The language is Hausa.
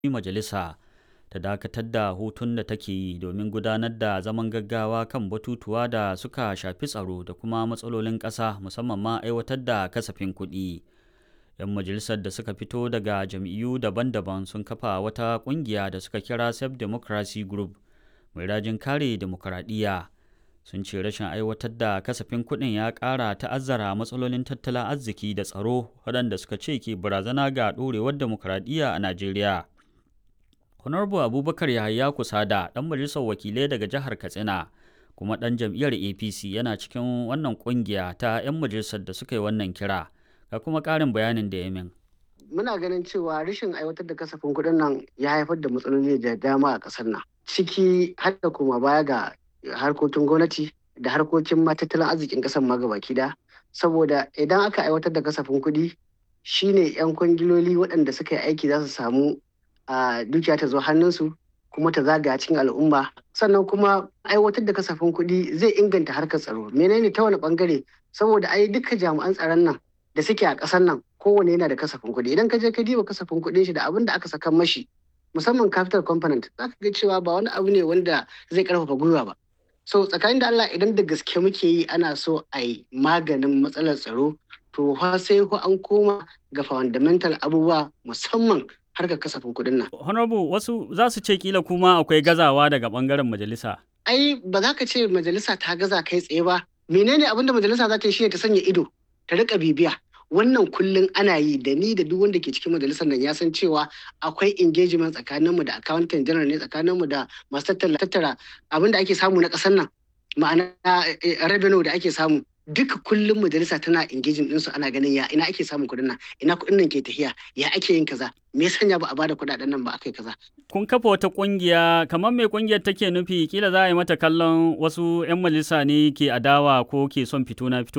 majalisa ta dakatar da hutun da take yi domin gudanar da zaman gaggawa kan batutuwa da suka shafi tsaro da kuma matsalolin ƙasa musamman ma aiwatar da kasafin kuɗi. 'Yan majalisar da suka fito daga jam'iyyu daban-daban sun kafa wata ƙungiya da suka kira Safe Democracy Group mai rajin kare demokuraɗiyya. Sun ce rashin aiwatar da kasafin kuɗin ya ƙara ta'azzara matsalolin tattalin arziki da tsaro waɗanda suka ce ke barazana ga ɗorewar demokuraɗiyya a Najeriya. Honorable Abubakar Yahaya Kusada, ɗan majalisar wakilai daga jihar Katsina, kuma ɗan jam'iyyar APC yana cikin wannan ƙungiya ta 'yan majalisar da suka yi wannan kira. Ga kuma ƙarin bayanin da ya min. Muna ganin cewa rashin aiwatar da kasafin kuɗin nan ya haifar da matsaloli da dama a ƙasar nan. Ciki har da kuma baya ga harkokin gwamnati da harkokin tattalin arzikin ƙasar ma gabaki da. Saboda idan aka aiwatar da kasafin kuɗi shine 'yan kwangiloli waɗanda suka yi aiki za su samu a dukiya ta zo hannunsu kuma ta zagaya cikin al'umma sannan kuma aiwatar da kasafin kuɗi zai inganta harkar tsaro menene ta wani bangare saboda ai duka jami'an tsaron nan da suke a ƙasar nan kowane yana da kasafin kuɗi idan ka je ka diba kasafin kuɗin shi da abin da aka saka mashi musamman capital component za ka ga cewa ba wani abu ne wanda zai karfafa gwiwa ba so tsakanin da Allah idan da gaske muke yi ana so a yi maganin matsalar tsaro to fa sai ko an koma ga fundamental abubuwa musamman harkar kasafin kuɗin nan. Honorable wasu za su ce kila kuma akwai gazawa daga bangaren majalisa. Ai ba za ka ce majalisa ta gaza kai tsaye ba. Menene abin da majalisa za ta yi shi ta sanya ido ta rika bibiya. Wannan kullum ana yi da ni da duk wanda ke cikin majalisar nan ya san cewa akwai engagement tsakaninmu da accountant general ne tsakaninmu da masu tattara abin da ake samu na ƙasar nan ma'ana revenue da ake samu duka kullum majalisa tana engaging ɗinsu ana ganin ya ina ake samun kuɗin nan ina kuɗin nan ke tafiya ya ake yin kaza me sanya ba a bada kuɗaɗen nan ba akai kaza kun kafa wata ƙungiya kamar me ƙungiyar take nufi kila za a yi mata kallon wasu 'yan majalisa ne ke adawa ko ke son fito na fito